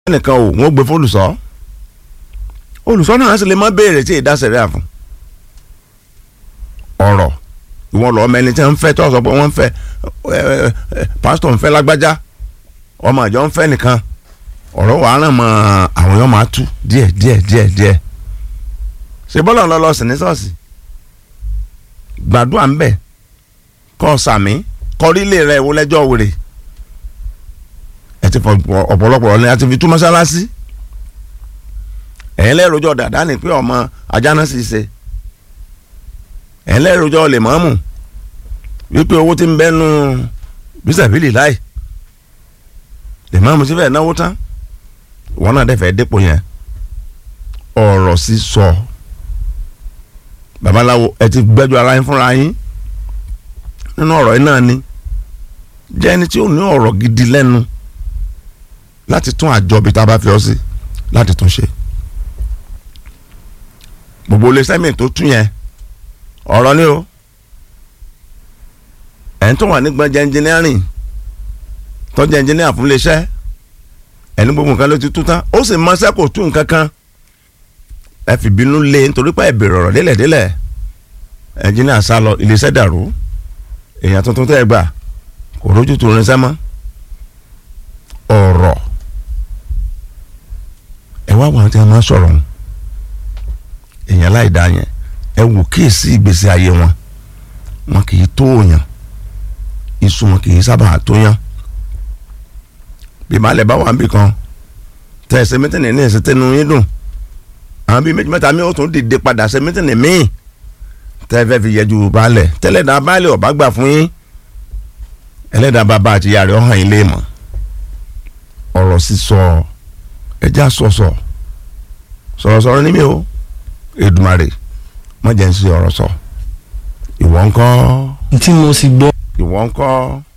nìkan o wọ́n gbé fólùsọ olùsọ náà sì lè má béèrè tí ìdá sẹ̀ríà fún ọ̀rọ̀ ìwọ̀n lọ́ọ́ mẹ́ni tí wọ́n ń fẹ́ tó sọ pé wọ́n ń fẹ́ pásítọ̀ ń fẹ́ lágbájá ọmọ àjọ ń fẹ́ nìkan ọ̀rọ̀ wàá ràn mọ́ àwọn èèyàn máa tú díẹ̀ díẹ̀ díẹ̀ díẹ̀ ṣe bọ́lá ń lọ lọ sí ní ṣọ́ọ̀ṣì gbàdúrà ń bẹ̀ kọ́ sàmí kọrílé rẹ̀ wo lẹ́jọ́ wèrè ẹ ti fọ ọ̀pọ̀lọpọ̀ ni a ti fi tú mọ́sálásí ẹ̀yin lẹ́rọ̀jọ́ dàda ni pé ọmọ ajá náà sì ṣe ẹ̀yin lẹ́rọ̀jọ́ lè mọ́mù wípé owó ti ń bẹ́nu bísàbílì láì lè mọ́mù sí fẹ́ẹ́ náwó tán wọn náà dẹ́fẹ̀ẹ́ dépò yẹn ọ̀rọ̀ sísọ babaláwo ẹ ti gbẹ́jọ́ ara yín fúnra yín nínú ọ̀rọ̀ yìí náà ni jẹ́ ẹni tí ó ní ọ̀rọ̀ gidi lẹ́nu láti tún àjọ bíi tá a bá fi ọ sí láti tún ṣe gbogbo ilé sẹ́mìn tó tún yẹn ọ̀rọ̀ ni o ẹ̀ ń tó wà nígbà jẹ́ ẹnjìnírìn tó jẹ́ ẹnjìnírìn fún iléeṣẹ́ ẹni gbogbo nǹkan ló ti tú tán ó sì mọ́ṣẹ́ kò tún nǹkan kan ẹ fi bínú lé nítorí pé ẹ bèrè ọ̀rọ̀ délẹ̀délẹ̀ ẹnjìnírìn sá lọ iléeṣẹ́ dàrú èèyàn tuntun tẹ́ ẹ gbà kò rójú tó rinṣẹ́ mọ́ ọ̀rọ̀ ẹ wá wọn tí wọn máa sọ̀rọ̀ wọn èèyàn láì dá yẹn ẹ wò kíyèsí ìgbésí ayé wọn wọn kì í tó yàn iṣu wọn kì í sábà tó yàn bí balẹ̀ bá wà níbì kan tẹ ẹsẹ̀ mẹ́tẹ̀ẹ̀nì ní ẹsẹ̀ tẹnu yín dùn àwọn bíi méjì mẹ́ta mi ó tún dìde padà ẹsẹ̀ mẹ́tẹ̀ẹ̀nì míì tẹ ẹ fẹ́ fi yẹjú balẹ̀ tẹ́lẹ̀dá balẹ̀ ọ̀bá gbà fún yín ẹlẹ́dàá bàbá àti ìyá rẹ̀ ọ̀hàn ilé mọ̀ ọ̀rọ̀ sísọ ẹja sọ̀sọ̀ sọ̀rọ̀sọ̀rọ̀ ní mi o Èdùmàrè má jẹ́ ń sí ọ̀rọ̀ sọ ìwọ ńkọ́ tí mo sì gbọ́ ìwọ ńkọ́